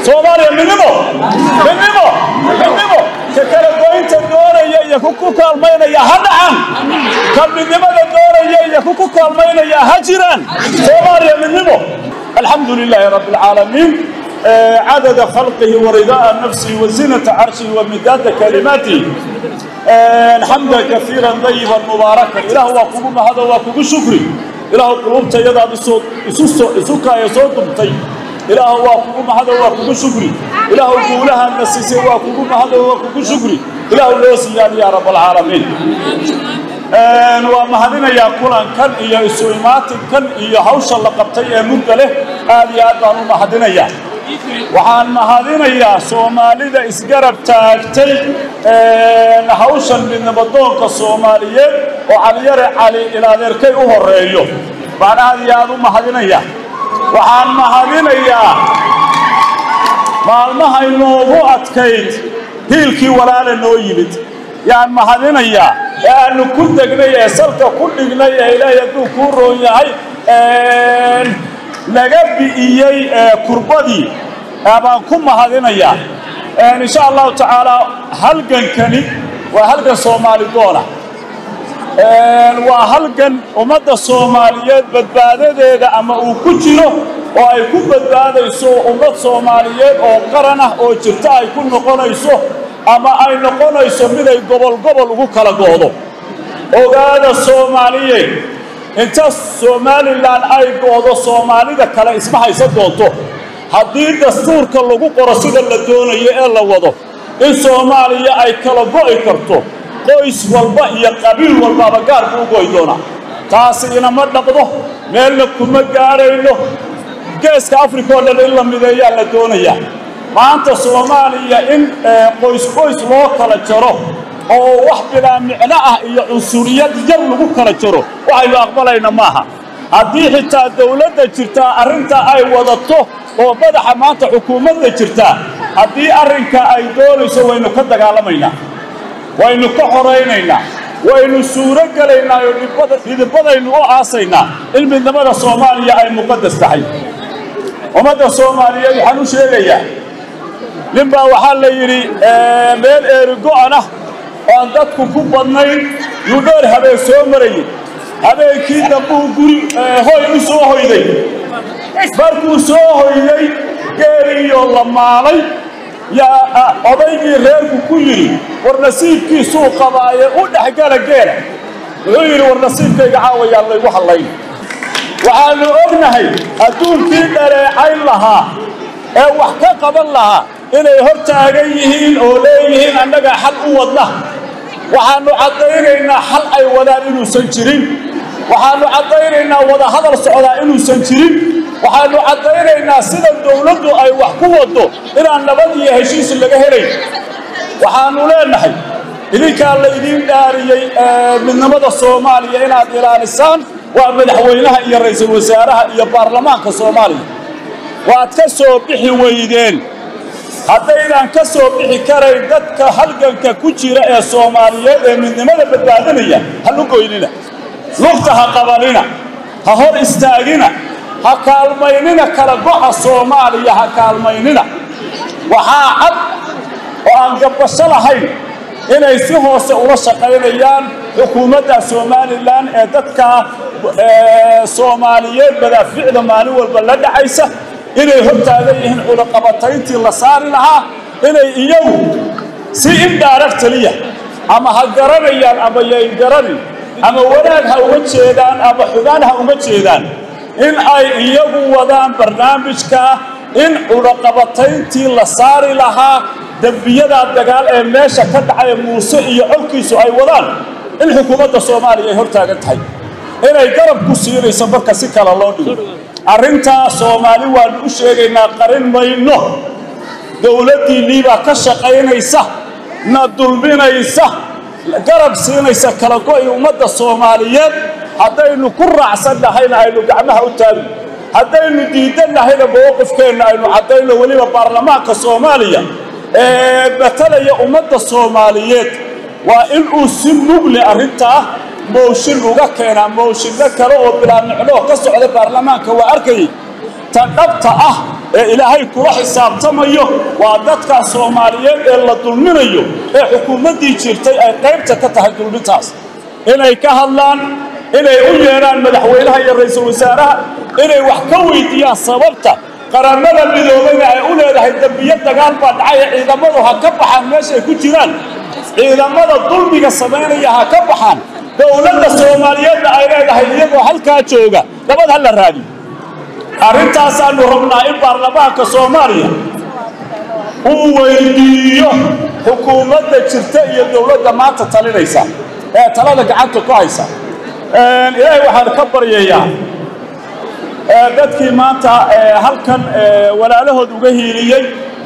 soomaaliya midnimo midnimo midnimo ka kala goynta doonaya iyo ku ku kaalmaynaya ha dhacan ka midnimada doonaya iyo ku ku kaalmaynaya ha jiraan soomaaliya midnimo alxamdu lilaahi rabbi alcaalamiin عدد خلقه ورضاء نفسه وزنة عرشه ومداد كلماته حمدا كثيرا طيبا مباركا إله وقوم هذا وقوم شكري إله قلوبت يدا بصوت سكا يصوت طيب إله وقوم هذا وقوم شكري إله قولها النسيسي وقوم هذا وقوم شكري إله لوسي يا رب العالمين waa mahadinayaa kulankan iyo isu imaatinkan iyo hawsha la qabtay ee mudda leh aad iyo aad baan u mahadinayaa waxaan mahadinayaa soomaalida isgarab taagtay hawshan midnimadoonka soomaaliyeed oo caliyare cali ilaadeerkay u horeeyo baan aad iyo aad u mahadinayaa waxaan mahadinayaa maalmahay noogu adkayd hiilkii walaala noo yimid yaan mahadinayaa ee aanu ku degnay ee salka ku dhignay ee ilaahay hadduu kuu roon yahay naga bi'iyey kurbadii baan ku mahadinayaa insha allahu tacaalaa halgankani waa halgan soomaali doona waa halgan ummadda soomaaliyeed badbaadadeeda ama uu ku jiro oo ay ku badbaadayso ummad soomaaliyeed oo qaran ah oo jirta ay ku noqonayso ama ay noqonayso miday gobol gobol ugu kala go'do ogaada soomaaliyeed inta somalilan ay go'do soomaalida kale isma haysan doonto haddii dastuurka lagu qoro sida la doonayo ee la wado in soomaaliya ay kala go'i karto qoys walba iyo qabiil walbaaba gaar buu u go'i doonaa taasi inama dhaqdo meelna kuma gaadhayno geeska afrika oo dhan in la mideeyaa la doonayaa maanta soomaaliya in qoys qoys loo kala jaro oo wax bilaa micno ah iyo cunsuriyad yar lagu kala jaro waxaynu aqbalayna maaha haddii xitaa dawladda jirtaa arrintaa ay wadato oo madaxa maanta xukuumadda jirtaa haddii arrinka ay doonayso waynu ka dagaalamaynaa waynu ka xoraynaynaa waynu suuro gelaynaa oo dhidibadaynu u aasaynaa in midnimada soomaaliya ay muqadas tahay ummadda soomaaliyeed waxaan u sheegayaa nin baa waxaa la yidhi meel eerigo'an ah oo aan dadku ku badnayn yuu dheer habeen soo marayey habeenkii dambuu guri hoy u soo hoyday markuu soo hoyday geeliiyoo la maalay yaa odaygii reerku ku yidhi war nasiibkiisuu qabaaye u dhexgala geela wuxuu yidhi war nasiibkayga caawayaan laygu hallayn waxaannu ognahay adduunkii dhaleecayn lahaa ee wax ka qaban lahaa inay hor taagan yihiin oo leeyihiin annaga xal u wadna waxaannu caddaynaynaa xal ay wadaan inuusan jirin waxaannu caddaynaynaa wadahadal socdaa inuusan jirin waxaannu caddaynaynaa sida dawladdu ay wax ku waddo inaan nabad iyo heshiis laga helayn waxaannu leennahay idinkaa laydiin dhaariyey midnimada soomaaliya inaad ilaalisaan waa madaxweynaha iyo ra'iisul wasaaraha iyo baarlamaanka soomaaliya waad ka soo bixi weydeen haddaydaan ka soo bixi karayn dadka halganka ku jira ee soomaaliyeed ee midnimada badbaadinaya ha lugoynina lugta ha qabanina ha hor istaagina ha kaalmaynina kala go'a soomaaliya ha kaalmaynina waxaa cad oo aan gabbasho lahayn inay si hoose ula shaqaynayaan xukuumadda somalilan ee dadka soomaaliyeed madaaficda maalin walba la dhacaysa inay hor taagan yihiin cudaqabatayntii la saari lahaa inay iyagu si indhaarar taliya ama ha garanayaan ama yayn garanin ama wanaag ha uga jeedaan ama xugaan ha uga jeedaan in ay iyagu wadaan barnaamijka in cudaqabatayntii la saari lahaa dembiyadaa dagaal ee meesha ka dhacay muuse iyo colkiisu ay wadaan in xukuumadda soomaaliya ay hor taagan tahay inay garab ku siinayso marka si kale loo dhigo arrintaa soomaali waannu u sheegaynaa qarin mayno dowladdiinnii baa ka shaqaynaysa na dulminaysa garab siinaysa kala go'i ummadda soomaaliyeed haddaynu ku raacsan nahayna aynu gacmaha u taagno haddaynu diidan nahayna mowqifkeenna aynu caddayno weliba baarlamaanka soomaaliya ee matalaya ummadda soomaaliyeed waa inuu si mugle arrintaa mooshin uga keenaa mooshinno kale oo bilaa micnoo ka socda baarlamaanka waa arkayay ta dhabta ah ee ilaahay kula xisaabtamayo waa dadka soomaaliyeed ee la dulminayo ee xukuumaddii jirtay ay qaybta ka tahay dulmintaas inay ka hadlaan inay u yeedhaan madaxweynaha iyo ra'iisul wasaaraha inay wax ka weydiiyaan sababta qaramada midoobeyna ay u leedahay dembiyo dagaal baa dhacay ee ciidamadu ha ka baxaan meeshay ku jiraan ciidamada dulmiga samaynaya ha ka baxaan dowladda soomaaliyeedna ay leedahay iyagoo halkaa jooga nabad ha la raadiyo arrintaasaannu rabnaa in baarlamaanka soomaaliya uu weydiiyo xukuumadda jirta iyo dowladda maanta talinaysa ee talada gacanta ku haysa ilaahay waxaan ka baryayaa dadkii maanta halkan walaalahood uga hiiliyey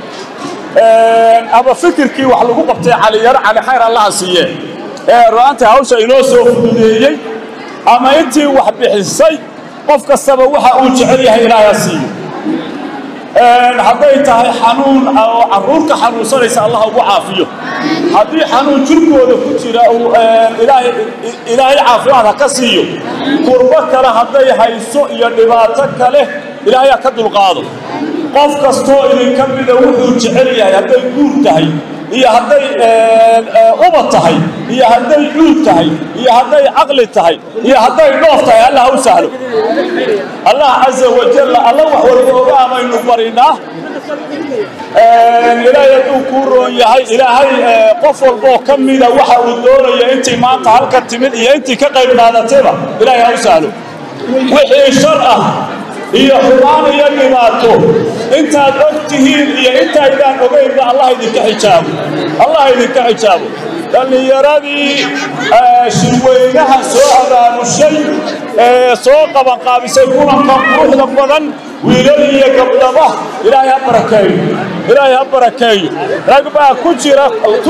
ama fikirkii wax lagu qabtay caliyaro cali khayr allaha siiye ee ru'aantii hawsha inoo soo fududeeyey ama intii wax bixisay qof kastaba waxa uu jecel yahay ilaaha siiyo hadday tahay xanuun oo carruurka xanuunsanaysa allah ugu caafiyo haddii xanuun jirkooda ku jira ilaahay caafimaad ha ka siiyo kurbo kale hadday hayso iyo dhibaato kale ilaahay ha ka dulqaado qof kastoo idinka mida wuxuu jecel yahay hadday guur tahay iyo hadday ubad tahay iyo hadday cuud tahay iyo hadday caqli tahay iyo hadday dhoof tahay allah u sahlo allah caza wajalla alla wax walba ogaa baynu barinaa ilaahay hadduu kuu roon yahay ilaahay qof walboo ka mida waxa uu doonaya intii maanta halka timid iyo intii ka qayb qaadatayba ilaahay ha u sahlo wixii shar ah iyo xumaan iyo dhibaato intaad og tihiin iyo intaydaan ogaynba allah idinka xijaabo allah idinka xijaabo dhallinyaradii shirweynaha soo abaamushay ee soo qabanqaabisay kulanka quruxda badan wiilal iyo gabdhaba ilaahay ha barakeeyo ilaahay ha barakeeyo rag baa ku jira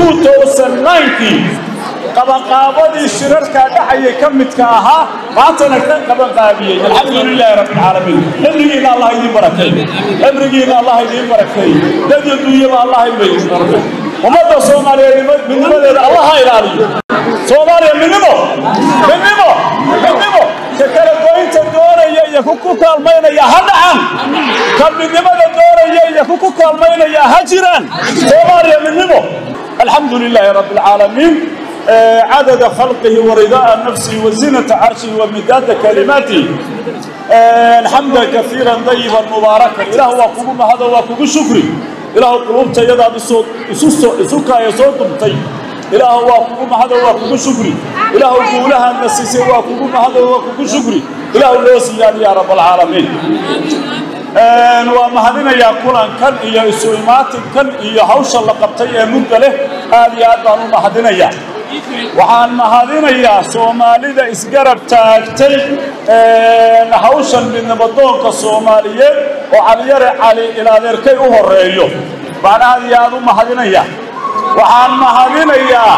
kii qabanqaabadii shirarkaa dhacayay ka midka ahaa maantana ka qabanqaabiyey alxamdu lilaahi rabbi alcaalamiin cimrigiina allah idiin barakeeyo cimrigiina allah idiin barakeeyo dad iyo dunyaba allah idiin barakeeyo ummadda soomaaliyeed midnimadeeda allah ha ilaaliyo soomaaliya midnimo midnimo midnimo ka kala goynta doonaya iyo ku ku kaalmaynaya ha dhacan ka midnimada doonaya iyo ku ku kaalmaynaya ha jiraan soomaaliya midnimo alxamdu lilaahi rabbi alcaalamiin عدد خلقه ورضاء نفسه وزنة عرشه ومداد كلماته حمدا كثيرا طيبا مباركا إله وقوم هذا وقوم شكري إله قلوب تيدا بصوت سكا يصوت طيب إله وقوم هذا وقوم شكري إله قولها النسيسي وقوم هذا وقوم شكري إله اللوسي يا رب العالمين waa mahadinayaa kulankan iyo isu imaatinkan iyo hawsha la qabtay ee mudda leh aad iyo aad baan u mahadinayaa waxaan mahadinayaa soomaalida isgarab taagtay hawshan midnimadoonka soomaaliyeed oo caliyare cali ilaadeerkay u horeeyo baan aad iyo aad u mahadinayaa waxaan mahadinayaa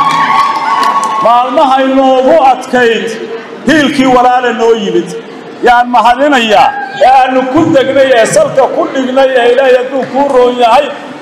maalmahay noogu adkayd hiilkii walaala noo yimid yaan mahadinayaa ee aanu ku degnay ee salka ku dhignay ee ilaahay hadduu kuu roon yahay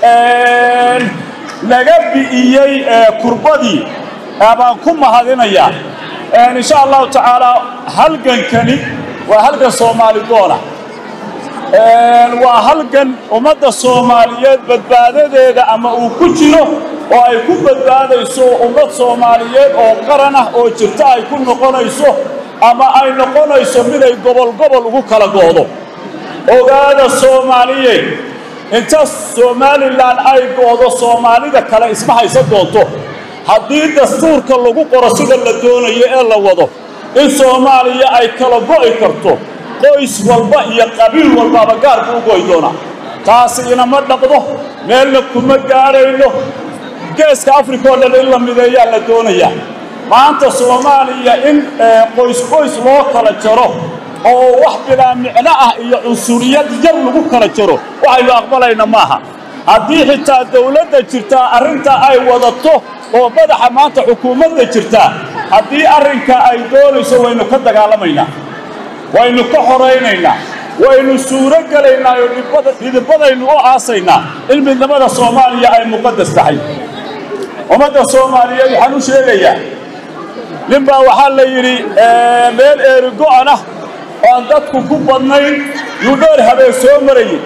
naga bi'iyey kurbadii baan ku mahadinayaa insha allahu tacaalaa halgankani waa halgan soomaali doona waa halgan ummadda soomaaliyeed badbaadadeeda ama uu ku jiro oo ay ku badbaadayso ummad soomaaliyeed oo qaran ah oo jirta ay ku noqonayso ama ay noqonayso miday gobol gobol ugu kala goodo ogaada soomaaliyeed inta somalilan ay goodo soomaalida kale isma haysan doonto haddii dastuurka lagu qoro sida la doonayo ee la wado in soomaaliya ay kala go'i karto qoys walba iyo qabiil walbaaba gaar buu u go'i doonaa taasi inama dhaqdo meelna kuma gaadhayno geeska afrika oo dhan in la mideeyaa la doonayaa maanta soomaaliya in qoys qoys loo kala jaro oo wax bilaa micno ah iyo cunsuriyad yar lagu kala jaro waxaynu aqbalayna maaha haddii xitaa dawladda jirtaa arrintaa ay wadato oo madaxa maanta xukuumadda jirtaa haddii arrinka ay doonayso waynu ka dagaalamaynaa waynu ka xoraynaynaa waynu suuro gelaynaa oo dhidibadaynu u aasaynaa in midnimada soomaaliya ay muqadas tahay ummadda soomaaliyeed waxaan u sheegayaa ninbaa waxaa la yidhi meel eerigo'an ah oo aan dadku ku badnayn yuu dheer habeen soo marayey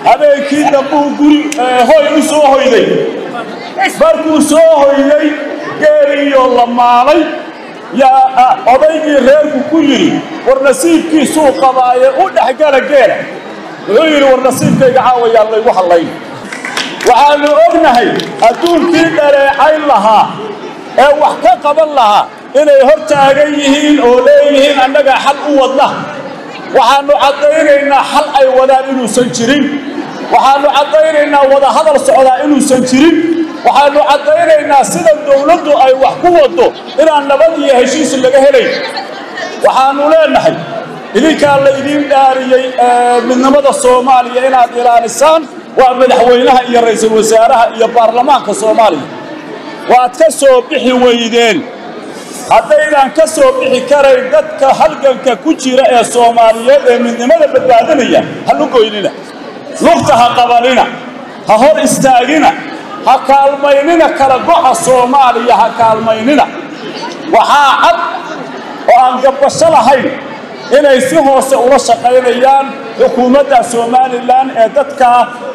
habeenkii dambuu guri hoy u soo hoyday markuu soo hoyday geeliyo la maalay yaa odaygii reerku ku yidhi war nasiibkiisuu qabaaye u dhexgala geela wuxuu yidhi war nasiibkayga caawayaan laygu hallayn waxaannu ognahay adduunkii dhaleecayn lahaa ee wax ka qaban lahaa inay hor taagan yihiin oo leeyihiin annagaa xal u wadna waxaannu caddaynaynaa xal ay wadaan inuusan jirin waxaannu caddaynaynaa wadahadal socdaa inuusan jirin waxaannu caddaynaynaa sida dawladdu ay wax ku waddo inaan nabad iyo heshiis laga helayn waxaannu leennahay idinkaa laydiin dhaariyey midnimada soomaaliya inaad ilaalisaan waa madaxweynaha iyo ra'iisul wasaaraha iyo baarlamaanka soomaaliya waad ka soo bixi weydeen haddaydaan ka soo bixi karayn dadka halganka ku jira ee soomaaliyeed ee midnimada badbaadinaya ha lugoynina lugta ha qabanina ha hor istaagina ha kaalmaynina kala go'a soomaaliya ha kaalmaynina waxaa cad oo aan gabbasho lahayn inay si hoose ula shaqaynayaan xukuumadda somalilan ee dadka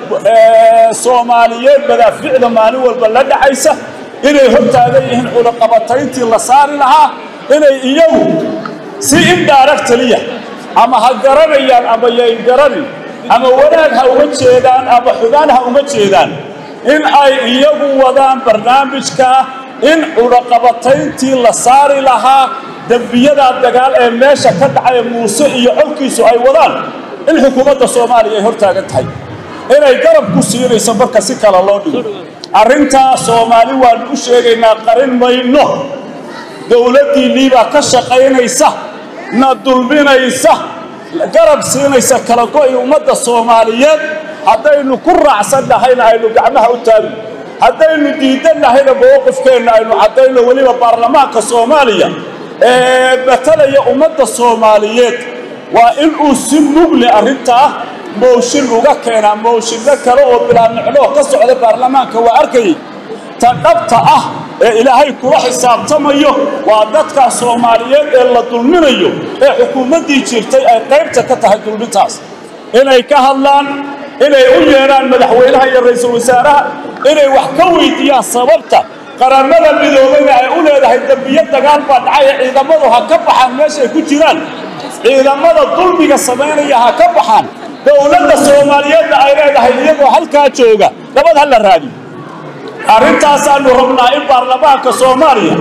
soomaaliyeed madaaficda maalin walba la dhacaysa inay hor taagan yihiin cunaqabatayntii la saari lahaa inay iyagu si indhaaregtaliya ama ha garanayaan ama yayn garanin ama wanaag ha uga jeedaan ama xugaan ha uga jeedaan in ay iyagu wadaan barnaamijka in cunaqabatayntii la saari lahaa dembiyadaa dagaal ee meesha ka dhacay muuse iyo colkiisu ay wadaan in xukuumadda soomaaliya ay hor taagan tahay inay garab ku siinayso marka si kale loo dhigo arrintaa soomaali waannu u sheegaynaa qarin mayno dowladdiinnii baa ka shaqaynaysa na dulminaysa garab siinaysa kala go'i ummadda soomaaliyeed haddaynu ku raacsan nahayna aynu gacmaha u taagno haddaynu diidan nahayna mowqifkeenna aynu caddayno weliba baarlamaanka soomaaliya ee matalaya ummadda soomaaliyeed waa inuu si mugle arrintaa mooshin uga keenaa mooshinno kale oo bilaa micnoo ka socda baarlamaanka waa arkayay ta dhabta ah ee ilaahay kula xisaabtamayo waa dadka soomaaliyeed ee la dulminayo ee xukuumaddii jirtay ay qaybta ka tahay dulmintaas inay ka hadlaan inay u yeedhaan madaxweynaha iyo ra'iisul wasaaraha inay wax ka weydiiyaan sababta qaramada midoobayna ay u leedahay dembiyo dagaal baa dhacaya ciidamadu ha ka baxaan meeshay ku jiraan ciidamada dulmiga samaynaya ha ka baxaan dowladda soomaaliyeedna ay leedahay iyagoo halkaa jooga nabad ha la raadiyo arrintaasaannu rabnaa in baarlamaanka soomaaliya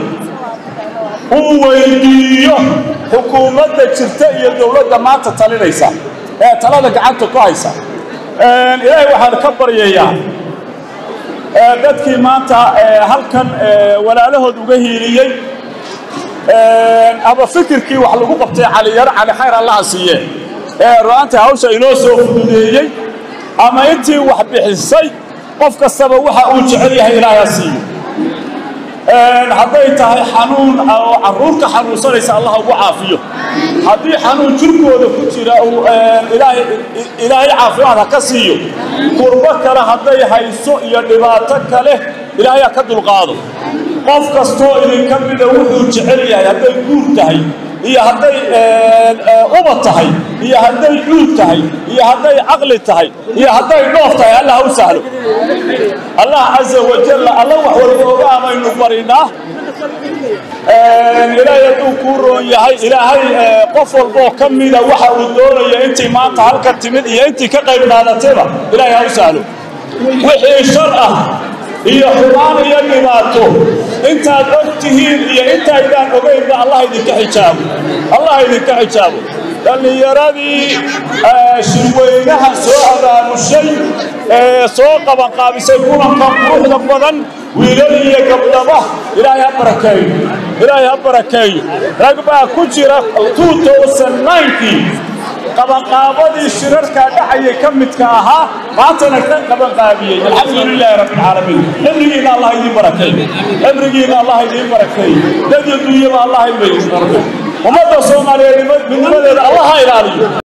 uu weydiiyo xukuumadda jirta iyo dowladda maanta talinaysa ee talada gacanta ku haysa ilaahay waxaan ka baryayaa dadkii maanta halkan walaalahood uga hiiliyey ama fikirkii wax lagu qabtay caliyaro cali khayr allaha siiye ee ru'aantii hawsha inoo soo fududeeyey ama intii wax bixisay qof kastaba waxa uu jecel yahay ilaaha siiyo hadday tahay xanuun oo carruurta xanuunsanaysa allah ugu caafiyo haddii xanuun jirkooda ku jira uu ilaahay caafimaad ha ka siiyo kurbo kale hadday hayso iyo dhibaato kale ilaahay ha ka dulqaado qof kastoo idinka mida wuxuu jecel yahay hadday guur tahay iyo hadday ubad tahay iyo hadday cuud tahay iyo hadday caqli tahay iyo hadday dhoof tahay allah ha u sahlo allah caza wajalla alla wax walba ogaa baynu barinaa ilaahay hadduu kuu roon yahay ilaahay qof walboo ka mida waxa uu doonaya intii maanta halka timid iyo intii ka qayb qaadatayba ilaahay ha u sahlo wixii shar ah iyo xumaan iyo dhibaato intaad og tihiin iyo intaydaan ogaynba allah idinka xijaabo allah idinka xijaabo dhallinyaradii shirweynaha soo abaamushay ee soo qabanqaabisay kulanka quruxda badan wiilal iyo gabdhaba ilaahay ha barakeeyo ilaahay ha barakeeyo rag baa ku jira kii qabanqaabadii shirarkaa dhacayay ka midka ahaa maantana ka qabanqaabiyey alxamdu lilaahi rabbi alcaalamiin cimrigiina allah idiin barakeeyo cimrigiina allah idiin barakeeyo dad iyo dunyaba allah idiin barakeeyo ummadda soomaaliyeed midnimadeeda allah ha ilaaliyo